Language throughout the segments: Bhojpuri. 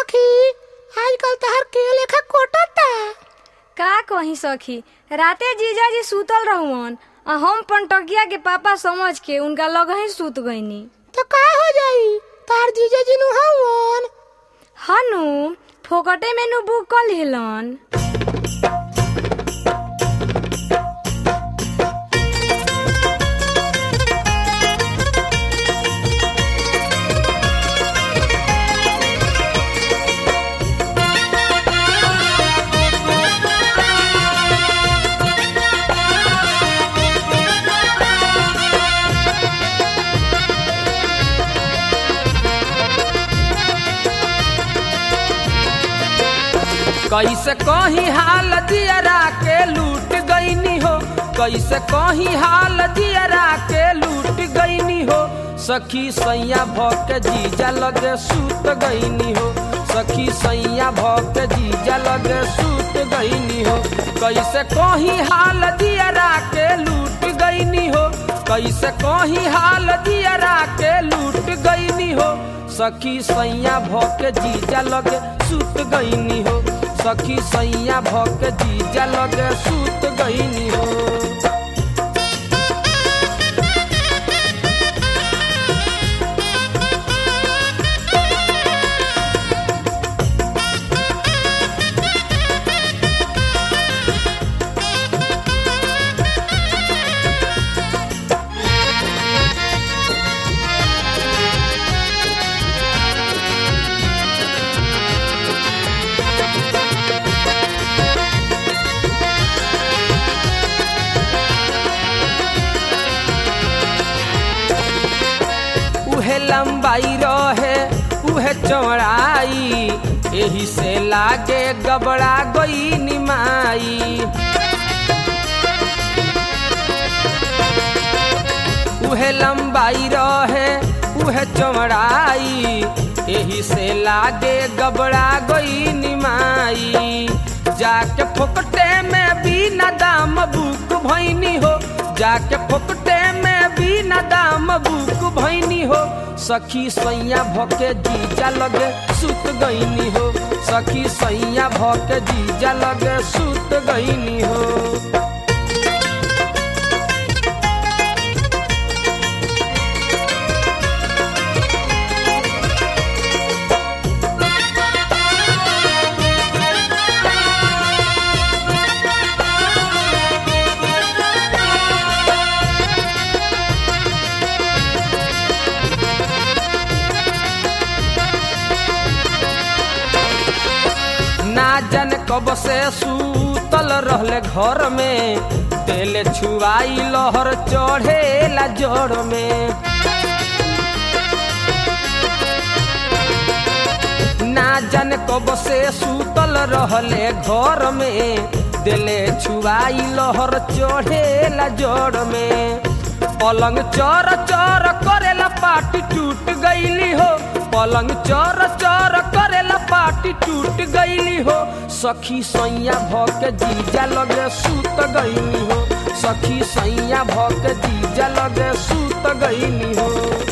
सखी आजकल तहर के लेखा कोटता का कही सखी राते जीजाजी सुतल रहुअन आ हम पंटकिया के पापा समझ के उनका लगही सुत गईनी तो का हो जाई तार जीजा जी नु हवन हनु फोकटे में नु बुक कर लेलन कैसे कहीं हाल दियरा के लूट गईनी हो कैसे कहीं हाल दियरा के लूट गईनी हो सखी सैया भके जीजा लगे सूत गईनी हो सखी सैया भके जीजा लगे सूत गईनी हो कैसे कहीं हाल दियरा के लूट गईनी हो कैसे कहीं हाल दियरा के लूट गईनी हो सखी सैया भके जीजा लगे सूत गईनी हो सखी सैया भके जीजा लगे सूत गईनी हो उहे लंबाई रहे उहे चौड़ाई एही से लागे गबड़ा गई निमाई उहे लंबाई रहे उहे चौड़ाई एही से लागे गबड़ा गई निमाई जाके फोकटे में बिना दाम बुक भैनी हो जाके फोकटे में बिना दाम बुक भैनी हो सखी सैया भके जीजा लगे सुत गईनी हो सखी सैया भके जीजा लगे सुत गईनी हो ना जन कब से सूतल रहले घर में तेल छुआई लहर चढ़ेला जड़ में ना जन कब से सूतल रहले घर में दिले छुआई लहर चढ़ेला जड़ में पलंग चर चर करेला पाटी टूट गईली हो पलंग चर चर करेला पाटी टूट गईली हो सखी सैया भके जीजा लगे सूत गईली हो सखी सैया भके जीजा लगे सूत गईली हो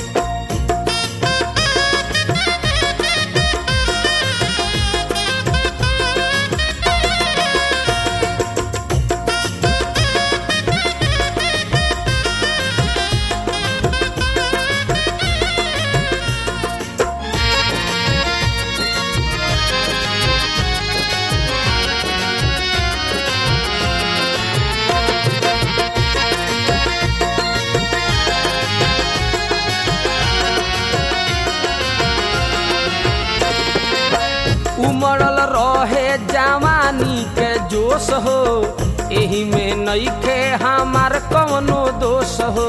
उमड़ल रहे जवानी के जोश हो एही में नईखे हमार कवनो दोष हो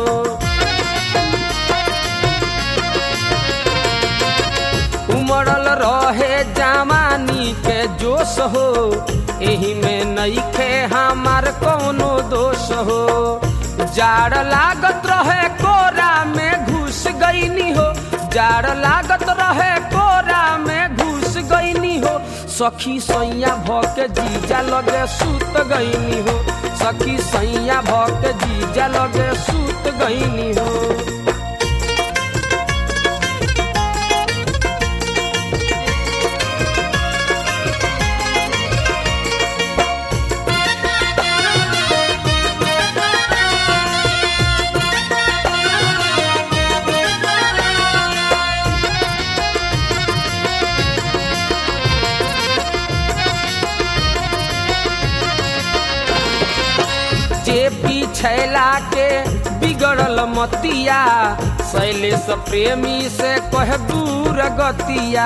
उमड़ल रहे जवानी के जोश हो एही में नईखे हमार कवनो दोष हो जाड़ लागत रहे कोरा में घुस गईनी हो जाड़ लागत रहे कोरा में घुस गईनी हो सखी सैया भके जीजा लगे सूत गईनी हो सखी सैया भके जीजा लगे सूत गईनी हो छैला के बिगड़ल मतिया शैलेश प्रेमी से कह दूर गतिया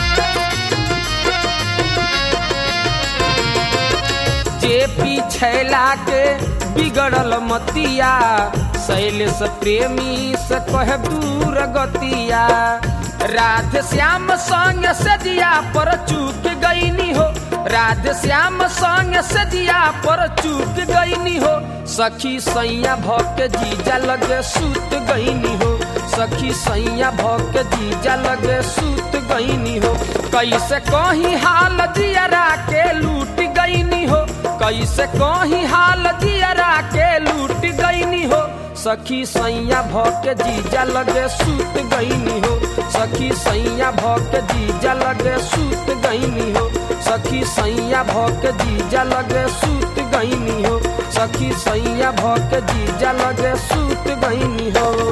जे छैला के बिगड़ल मतिया शैलेश प्रेमी से कह दूर गतिया राधे श्याम संग सजिया पर चूक गईनी हो राधे श्याम संग सजिया पर चूक गईनी हो सखी सैया भक जीजा लगे सूत गईनी हो सखी सैया भक जीजा लगे सूत गईनी हो कैसे कहीं हाल जियरा के लूट गईनी हो कैसे कहीं हाल जियरा के लूट गईनी हो सखी सैया भके जीजा लगे सूत गईनी हो सखी सैया भके जीजा लगे सूत गईनी हो सखी सैया भके जीजा लगे सूत गईनी हो सखी सैया भके जीजा लगे सूत गईनी हो